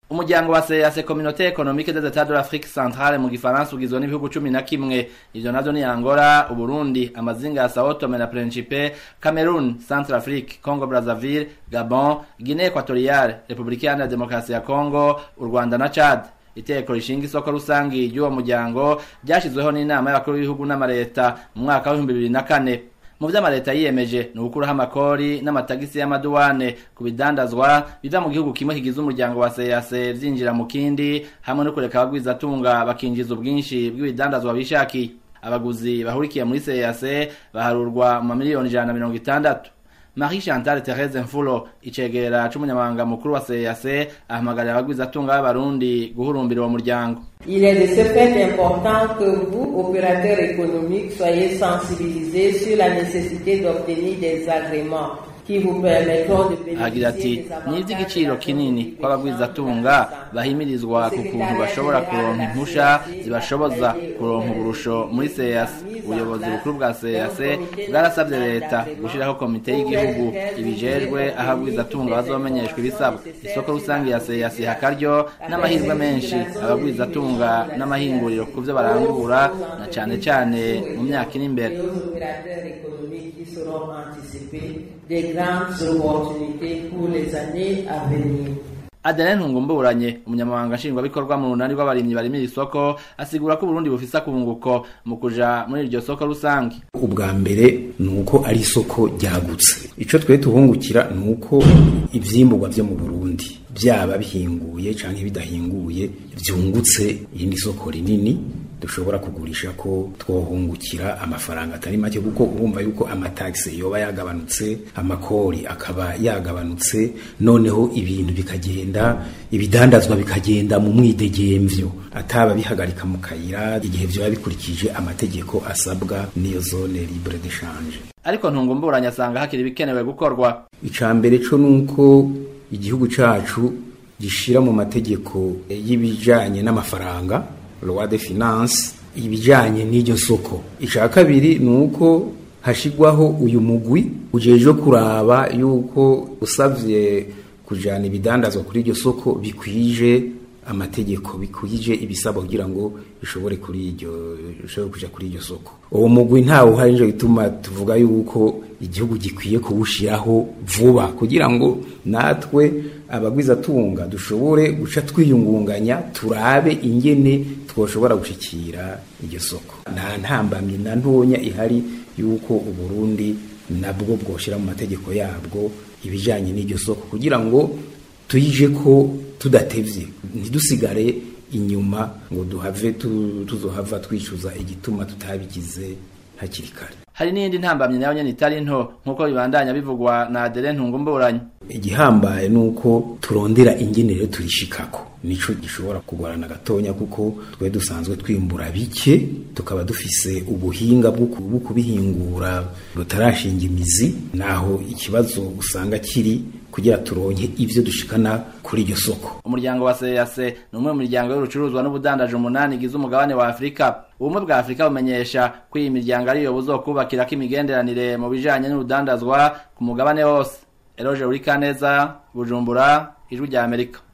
umuryango wa CEEAC Communauté Économique des États de l'Afrique Centrale mu gifaransa ugizwe n'ibihugu cumi na kimwe ivyo navyo ni Angola, Uburundi, amazinga ya Sao Tome na Principe, Cameroon, Centrafrique, Congo Brazzaville, Gabon, Guinée Equatoriale, Republika Iharanira Demokarasi ya Congo, u Rwanda na Chad. Iteko rishinga isoko rusangi ry'uwo muryango ryashizweho n'inama y'abakuru b'ibihugu n'amareta mu mwaka w'ibihumbi bibiri na kane mu vyo amareta yiyemeje ni ugukuraho amakori n'amatagisi y'amaduwane ku bidandazwa biva mu gihugu kimwe kigize umuryango wa CEEAC vyinjira mu kindi hamwe no kureka abagwizatunga bakinjiza ubwinshi bw'ibidandazwa bishakiye abaguzi bahurikiye muri CEEAC baharurwa mu mamiliyoni ijana na mirongo itandatu Marie Chantal Therese Mfulo icegera c'umunyamabanga mukuru wa CEEAC ahamagarira abagwizatunga b'abarundi guhurumbira uwo muryango Il est de ce fait important que vous, opérateurs économiques, soyez sensibilisés sur la nécessité d'obtenir des agréments qui vous permettront de agira ati bénéficier ni ivy'igiciro kinini ko abagwizatunga bahimirizwa ku kuntu bashobora kuronka impusha zibashoboza kuronka uburusho muri CEEAC ubuyobozi bukuru bwa CEEAC bwarasavye leta gushiraho komite y'igihugu ibijejwe aho abagwizatunga bazomenyeshwa ibisabwa isoko rusange ya CEEAC hakaryo n'amahirwe menshi abagwizatunga n'amahinguriro ku vyo barangura na cane cane mu myaka iri imbere aux opérateurs économiques qui seront anticipés des grandes opportunités pour les années à venir. Adeline Ntungumburanye umunyamabanga nshingwabikorwa mu runani rw'abarimyi barimira isoko asigura ko Burundi bufise akunguko mu kuja muri iryo soko rusange ubwa mbere ni uko ari isoko ryagutse icyo twe tuhungukira ni uko ivyimburwa vyo mu burundi byaba bihinguye canke bidahinguye vyungutse irindi soko rinini dushobora kugurisha ko twohungukira amafaranga atari make kuko urumva yuko amatagisi yoba yagabanutse amakori akaba yagabanutse noneho ibintu bikagenda ibidandazwa bikagenda mu mwidegemvyo ataba bihagarika mu kayira igihe vyoba bikurikije amategeko asabwa n'iyo zone libre d'échange ariko Ntungumburanye asanga hakiri ibikenewe gukorwa ica mbere co nuko igihugu cacu gishira mu mategeko y'ibijanye n'amafaranga loi de finance ibijanye n'iryo soko ica kabiri ni uko hashigwaho uyu mugwi ujejwe kuraba yuko usavye kujana ibidandazwa kuri iryo soko bikwije amategeko bikwije ibisabwa kugira ngo bishobore kuri iryo bishobore kuja kuri iryo soko uwo mugwi ntawe uhari nico gituma tuvuga yuko igihugu gikwiye kuwushiraho vuba kugira ngo natwe abagwizatunga dushobore guca twiyungunganya turabe ingene twoshobora gushikira iryo soko nta ntambamyi na ntonya ihari yuko uburundi nabwo bwoshira mu mategeko yabwo ibijanye n'iryo soko kugira ngo tuyije ko tudatevye ntidusigare inyuma ngo duhave tu- tuzohava twicuza igituma tutabigize hakiri kare hari n'iyindi ntambamyi nayo nyene itari nto nk'uko bibandanya bivugwa na Adeline Ntungumburanye igihambaye ni uko turondera ingenero turishikako nico gishobora kugorana gatonya kuko twe dusanzwe twimbura bike tukaba dufise ubuhinga bwo ku- bwo kubihingura butarashinga imizi naho ikibazo usanga kiri kugira turonke ivyo dushikana kuri iryo soko umuryango wa CEEAC ni umwe mu miryango y'urucuruzwa n'ubudandaje umunani igize umugabane wa Afurika ubumwe bwa Afurika bumenyesha ko iyi miryango ariyo buzokubakirako imigenderanire mu bijanye n'urudandazwa ku mugabane wose Eloge Urikaneza Bujumbura Ijwi rya Amerika